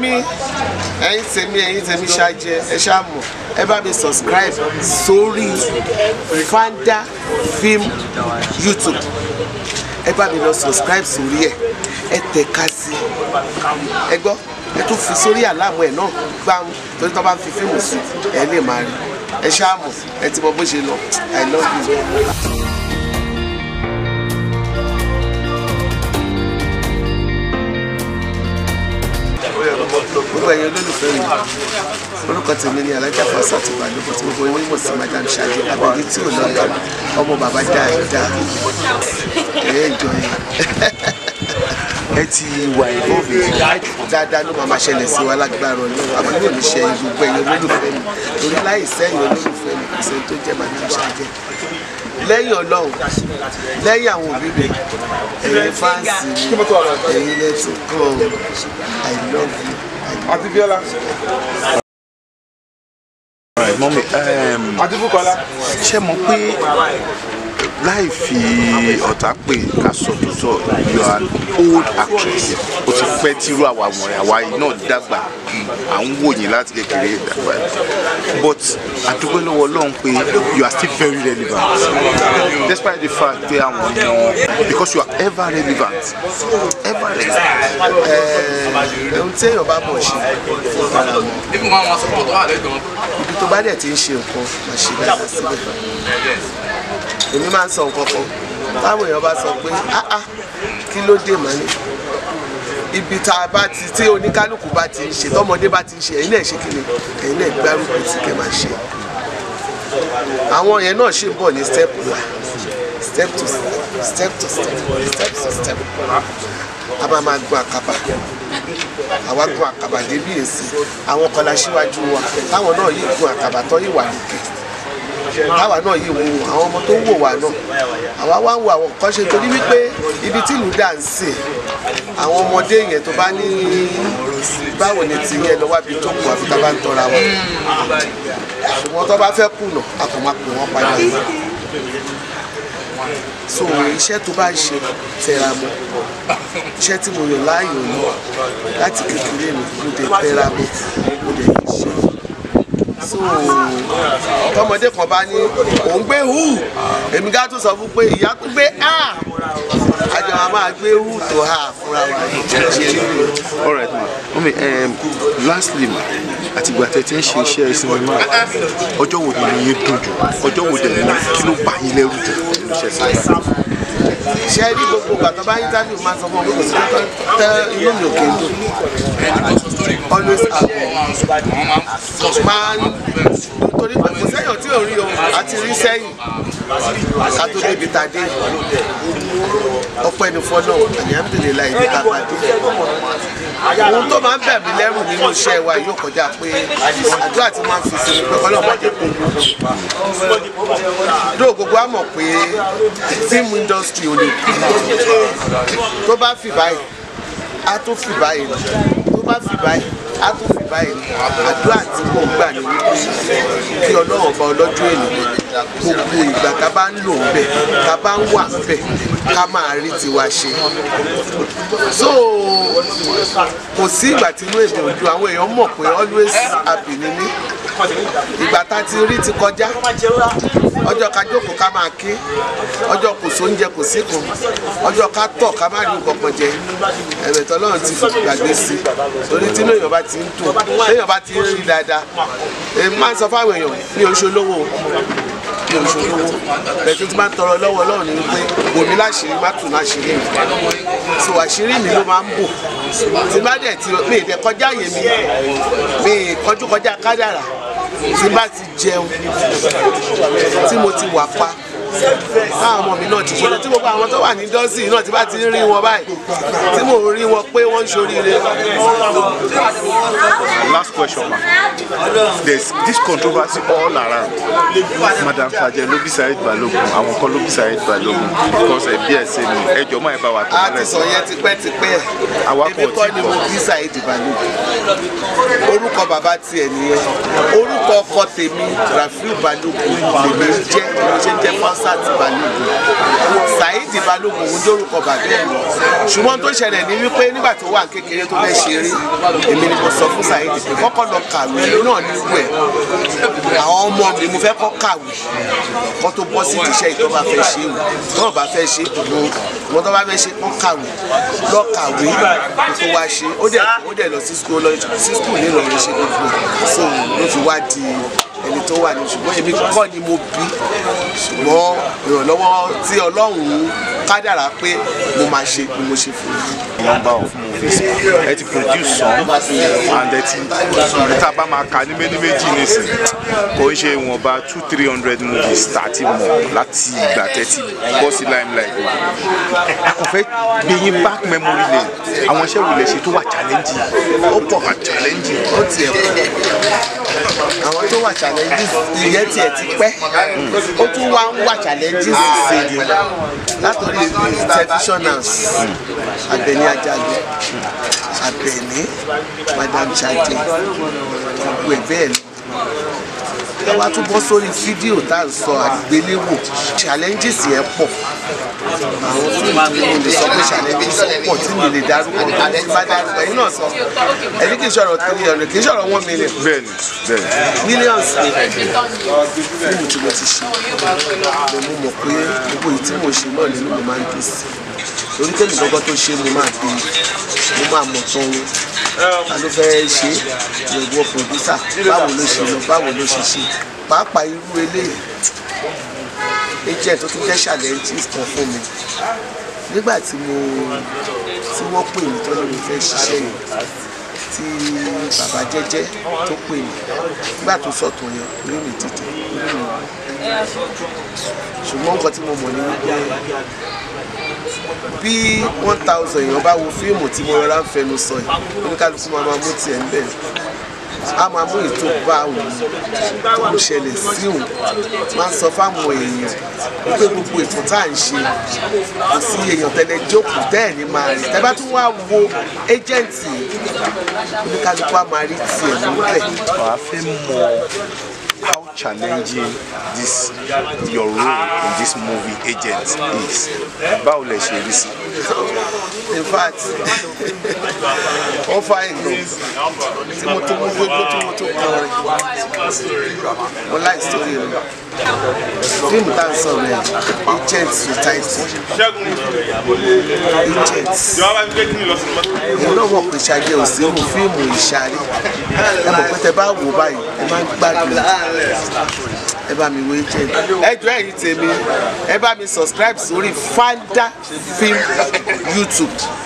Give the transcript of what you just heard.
tèmi ẹ̀yin tèmi ẹ̀yin tèmi ṣáájẹ ẹ ṣáà mọ̀ ẹ bá mi subscribe sórí Fanda Film YouTube ẹ bá mi lọ subscribe sórí ẹ ẹ tẹ̀ka sí ẹ gbọ́ ẹ tún fi sórí àlámù ẹ náà gbáhùn torí tó bá ń fi fíìmù sí ẹ lè máa rí ẹ ṣáà mọ̀ ẹ ti mọ bó ṣe lọ I love you. gbogbo ẹ̀yin olólùfẹ́ mi orúkọ tèmi ni alájà fásitì àti ìbàdókò tí gbogbo yín mọ̀ sí madam ṣáájú abẹ́bí tí ò lọ́ọ́ yára ọmọ bàbá dáadáa ẹ̀ ẹ́ jọ yẹn ẹ ti wà involve dáadáa ló máa ma ṣẹlẹ̀ sí wa lágbára ọlọ́run àmọ́ yóò ní ṣe gbogbo ẹ̀yin olólùfẹ́ mi torí láì sẹ́yìn olólùfẹ́ mi kò sẹ́ni tó jẹ́ madam ṣáájú lẹ́yìn ọlọ́run lẹ́yìn àwọn òbí mi ẹ̀yin fáǹsì mi ẹ̀yin lẹ́tún kọ́ I love you. àti bíọ́lá mọ́mí àti búkọ́lá ṣé mo pé láì fi ọ̀tá pè ká sọ tó sọ you are an old actress o ti pẹ́ tírú àwa wọ̀nyí àwa yìí náà dàgbà à ń wò yín láti kékeré dàgbà but àdúgbò lọ́wọ́ ọlọ́run pé you are still very relevant despite the fact pé àwọn èèyàn because you are ever relevant ever relevant. ohun tí èèyàn bá mọ̀ ṣe fún ara wọn ibi tó bá dẹ̀ ti ń ṣe nǹkan máa ṣe dáadáa síbẹ̀ èmi máa ń sọ nǹkan kan táwọn èèyàn bá sọ pé ah ah kí ló dé mọ́ ni ibi tá a bá ti tí oníkálukú bá ti ń ṣe tọmọdé bá ti ń ṣe ẹ̀yin náà ṣe kí ni ẹ̀yin náà gbárùkù tí kẹ́ máa ṣe àwọn yẹn náà ṣì ń bọ̀ ní step one step to step to step step to step a máa máa gun àkàbà àwa gun àkàbà débi èsì àwọn kan la ṣíwájú wa táwọn náà yìí gun àkàbà tó yìí wà lókè táwa náà yìí wo àwọn ọmọ tó ń wò wá náà àwa wá ń wo àwọn nǹkan ṣe torí wípé ibi tí ìlú dà ń sè àwọn ọmọdé yẹn tó bá ní báwo ni ti yẹn lọ́wọ́ àbí tó kù àfi tá a bá ń tọ́ra wọn ṣùgbọ́n tó bá fẹ́ kùnà a kò máa pè wọ́n padà so iṣẹ́ tó bá ń ṣe tẹra mọ́ iṣẹ́ tí mo yàn láàyò ní láti kékeré mi mo dé tẹra mọ́ mo dé ṣe so tọmọdé kan bá ní òun gbé hù èmi ká tún sọ fún pé ìyá tún gbé a àjọ wa máa gbé hù tó hà fúnra wa ṣe rí mi. all right ma mọ́mí um, lastly ma àti ìgbà tẹ́ ti ń ṣe iṣẹ́ sinimá ọjọ́ wo ni yín dùn jù ọjọ́ wo dẹ̀ ní kí ló bá yín lẹ́rù jù nínú iṣẹ́ sinimá. ṣe rí gbogbo ìgbà tó bá yín tábìlì máa sọ fún ọ pé kò sí tó tẹ inú mi ò kí n dùn always happy máa ń torí pé kò sẹ́yìn tí ò rí o àti rí sẹ́yìn ká tó débi tá a dé ọpẹ́ ní fọ́nà alihamudulilayi ní ká bá dé ohun tó máa ń bẹ̀ mí lẹ́rù nínú iṣẹ́ wa yóò kọjá pé àdúrà tí máa ń fi sí ni pé ọlọ́mọdé kò lóò gbogbo á mọ̀ pé film industry ò lè kú tó bá fi báyìí á tó fi báyìí tó bá fi báyìí á tó fi báyìí àdúrà tí mò ń gbà ní wípé kí ọlọ́run ọba ọlọ́jọ́ ènìyàn gbogbo ìgbà ká bá ń lò ń bẹ̀ ká bá ń wà ń bẹ̀ ká máa rí tiwa ṣe so kò sí ìgbà tí inú èdè òdu àwọn èèyàn mọ̀ pé always happy ni mí ìgbà tá a ti rí ti kọjá ọjọ́ ká jókòó ká máa ké ọjọ́ kò sóúnjẹ kò sí kan ọjọ́ ká tọ̀ ká má rí nǹkan kan jẹ ẹ̀rẹ̀ tọ́lọ́run ti gbàgbé sí i torí tí inú èèyàn bá ti ń dùn téèyàn bá ti ń rí dáadáa èmi máa ń sọ fáwọn èèyàn ní oṣù olówó ní oṣù olówó bẹ́ẹ̀ tó ti máa ń tọrọ lọ́wọ́ Ọlọ́run ni wípé bòmí láṣìírí má tún láṣìírí mi so àṣírí mi ló máa ń bò tí bá dẹ̀ ti mi ì dẹ̀ kọjá àyè mi mi ì kọjú kọjá kádàrà tí bá ti jẹun tí mo ti wà pa táwọn ọmọ mi náà ti ṣe tí gbogbo àwọn tó wà ní dọ́sì náà ti bá ti rí wọn báyìí tí mo rí wọn pé wọ́n ń ṣoríire. last question ma there's this controversy all around madam fajẹ ló bí Saheed Balogun àwọn kan ló bí Saheed Balogun because ẹbí ẹ ṣe ni ẹjọ máa bá wa tó a ti sọ yẹn tipẹ́tipẹ́ Àwa ebi kò kọ́ tí ni kọ̀. mo bí Saheed Balogun orúkọ bàbá tiẹ̀ nìyẹn orúkọ ọkọ tèmi Rafiu Balogun lèmi ń jẹ́ mo ṣe ń jẹ́ fásitì Hamsat Balógun Saheed Balógun òun dórúkọ bàbá ẹ̀ ṣùgbọ́n tó ṣẹlẹ̀ ní wípé nígbà tó wà kékeré tó fẹ́ ṣeré èmi ni mo sọ fún Saheed pé kọ́kọ́ lọ kàwé náà ní ìwé àwọn ọmọ mi mo fẹ́ kọ́ kàwé kọ́ tó bọ́ sí ìdíṣẹ́ ìtọ́ bá fẹ́ ṣe wò tó bá fẹ́ ṣe mo mo tó bá fẹ́ ṣe kọ́ kàwé lọ kàwé kó tó wá ṣe ó dẹ̀ ó dẹ̀ lọ sí school lọ sí school ní Ìlọrin ṣe gbogbo ẹ̀ so ló fi wá di ẹni tó wà ní ṣùgbọ́n èmi kọ́ ni mo bí ṣùgbọ́n ìrànlọ́wọ́ tí Ọlọ́run kádàrá pé mo máa ṣe ni mo ṣe fún un number of movies ẹ ti produce some and ẹ ti tá a bá máa kà ní méjì méjì nísìn kò ń ṣe ìwọ̀nba two three hundred movies tá a ti mọ̀ láti ìgbà tẹ́tí bọ́ sí limelight a kò fẹ́ gbé yín back memory lane àwọn iṣẹ́ wo lè ṣe tó wà challenging ó pọ̀ wà challenging ó tiẹ̀ kú àwọn tó wà challenges ìyẹn tiẹ̀ ti pẹ́ ó tún wá ń wà challenges sí i látọ̀rí televisionals Àbẹ̀ní Àjàgbé Àbẹ̀ní Madam Chade gbogbo ẹ̀ bẹ́ẹ̀ lọ ẹ wá tún bọ́ sórí fídíò tá à ń sọ àgbéléwò challenges yẹn pọ̀ àwọn fíìmù tí mo lè sọ pé challenges pọ̀ tí mi lè dárúkọ tí bá dárúkọ yìí náà sọ ẹni kì í ṣọ̀rọ̀ three hundred kì í ṣọ̀rọ̀ one million bẹ́ẹ̀ ni bẹ́ẹ̀ ni millions ni fíìmù tí mo ti ṣe mo mọ̀ pé gbogbo èyí tí mo ṣe náà nínú mi máa ń dùn sí torí tẹ́lẹ̀ gbọ́gbọ́ tó ṣe mo máa bí mo máa mọ̀ tán wọn ta ló fẹ́ ṣe ìwọ pòdúsà báwo ló ṣe lọ báwo ló ṣe ṣe pàápàá irú eléyìí agent tó tún jẹ́ challenges kan fún mi nígbà tí mo tí wọ́n pè mí tó ní mo fẹ́ ṣiṣẹ́ yìí tí bàbá jẹ́jẹ́ tó pè mí nígbà tó sọ̀tọ̀ yẹn orí mi dìde orí mi ṣùgbọ́n nǹkan tí mo mọ̀ ní wípé bí one thousand èèyàn bá wo fíìmù tí mo rọra ń fẹnu sọ yìí oníkálukú máa máa mú tiẹ̀ ń bẹ̀ a máa mú ètò bá òun tó ṣẹlẹ̀ sí òun máa ń sọ fáwọn èèyàn wípé gbogbo ètò tá à ń ṣe kò sí èèyàn tẹ́lẹ̀ jókòó tẹ́ẹ̀ ní máa rí tẹ́ bá tún wá wo ẹ́jẹ̀ǹtì oníkálukú á máa rí tiẹ̀ níbẹ̀. wàá fẹ́ mọ̀ how challenging this your role in this movie agent is báwo lẹ ṣe rí sí. in fact wọ́n fa ìlú tí mo tó mú gbogbo tí mo tó kọrin mo láì sórí rẹ̀ fíìmù tá à ń sọ rẹ̀ agent society agent èyí náà mọ̀ pé ṣàjẹ́ òsínú fíìmù ìṣàrí ẹ mọ̀ pé tẹ bá wò báyìí ẹ máa ń gbádùn ẹ bá mi wo agent ẹ jọ ẹ̀yin tèmi ẹ bá mi subscribe sórí Fanda Film YouTube